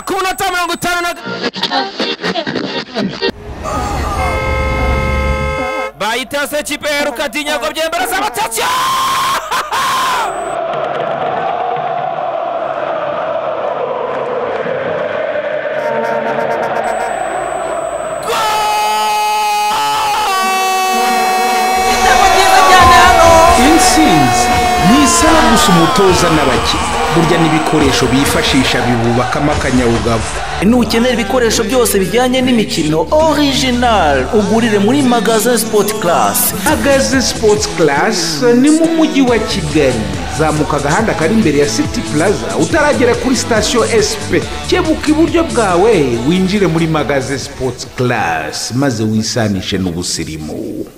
ku minota mirongo itanu na bayitase ikipe iheruka dinyago byembera z'abatacyo intsinzi ni isaha gusa umutoza n'abakinnyi burya n'ibikoresho bifashisha bibubakamo akanyabugabo nukenera ibikoresho byose bijyanye n'imikino original ugurire muri magazin sport class agaze sipoti karasi ni mu mujyi wa kigali zamuka agahanda kari imbere ya siti puraza utaragera kuri sitasiyo esipe kebuka iburyo bwawe winjire muri magaze sipoti karasi maze wisanishe n'ubusirimu